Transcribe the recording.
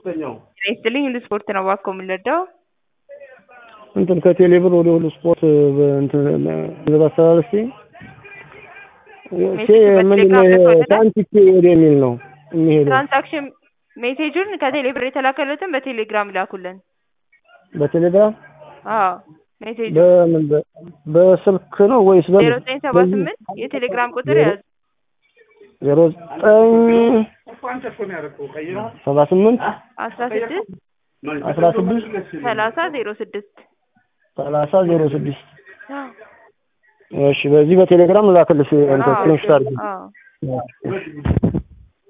ጤና ይስጥልኝ ሁሉ ስፖርት ነው እባክዎ የምንረዳው? እንትን ከቴሌ ብር ወደ ሁሉ ስፖርት እንትን ገንዘብ አስተላለፍ ምንድን ነው ሳንቲኬ ወደ የሚል ነው የሚሄደው። ትራንዛክሽን ሜሴጁን ከቴሌ ብር የተላከለትን በቴሌግራም ይላኩልን። በቴሌግራም አዎ ሜሴጁ በምን በ- በስልክ ነው ወይስ ዜሮ በምን? ዘጠኝ ሰባ ስምንት የቴሌግራም ቁጥር ያዙ ዜሮ ዘጠኝ ሰባ ስምንት አስራ ስድስት አስራ ስድስት ሰላሳ ዜሮ ስድስት ሰላሳ ዜሮ ስድስት እሺ በዚህ በቴሌግራም ላክልሽ እንትን ስክሪንሾት አድርጊ አዎ